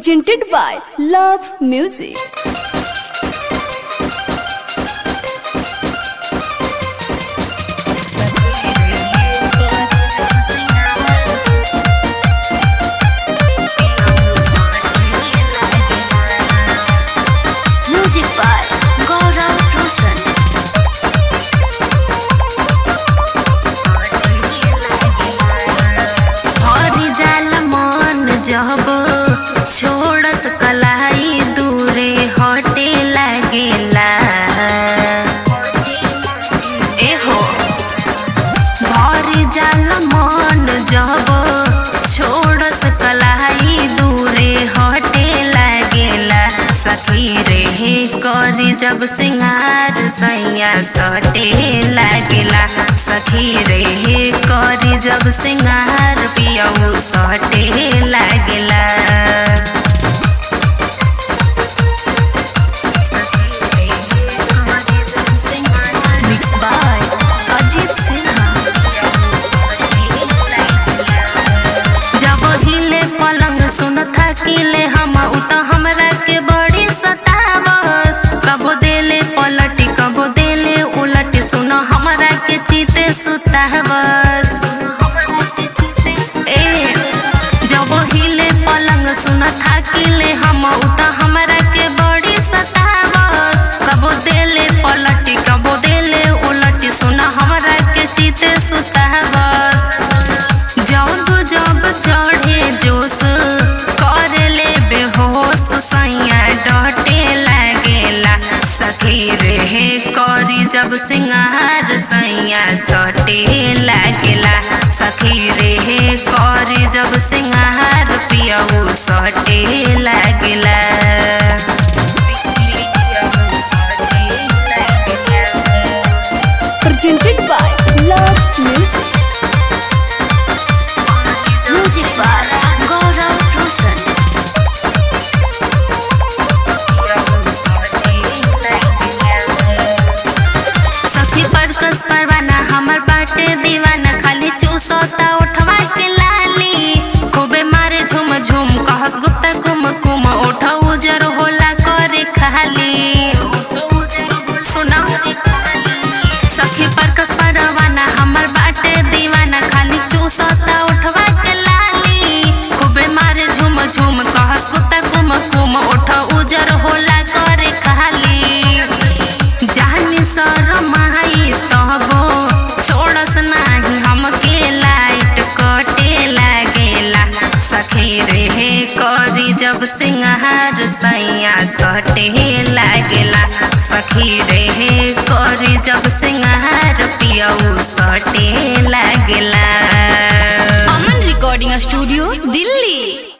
presented by Love Music. Music by Gaurav Roshan. हरी जाल मन जब छोड़स कलाई दूरे हटे लागेला एहो भरी जाल मन जब छोड़स कलाई दूरे हटे लागेला सखी रे करी जब सिंगार सैया सटे लागेला सखी रे करी जब सिंगार पियऊ सटे लागेला Mixed by Ajit Sinha. जब हिले पलंग सुन थकिले हम उ त हमरा के बड़ी सतावस कबो देले पलटी कबो देले उलटी सुन हमरा के चीते सुतावस ए जब हिले पलंग सुन थकिले हम उ त हमरा के बड़ी सतावस कबो देले पलटी कबो देले उलटी सुन हमरा के चीते सुतावस जब जब चढ़े जोश करे ले बेहोश सैया डटे लागेला सखी रे करी जब सिंगार सैया सटे लागेला सखी रे करी जब सिंगार पियऊ सटे लागेला Presented by Love Music. Music by Gaurav Roshan. सखी परकस परवाना हमर बाटे दीवाना खाली चूसोता उठवा के लाली खूबे मारे झुम झुम कहस गुप्ता कुम कुम उठ उजर होला करे खाली सुना सखी परकस परवाना हमर बाटे दीवाना खाली चूसोता उठवा के लाली खूबे मारे झुम झुम कहस गुप्ता कुम कुम उठ उजर होला करे खाली जानी शरमाई तबो छोड़स नाही हमके लाइट कटे लागेला सखी रे करी जब सिंगार सैया सटे लागेला सखी रे करी जब सिंगार पियऊ सटे लागेला Aman Recording Studio, Delhi.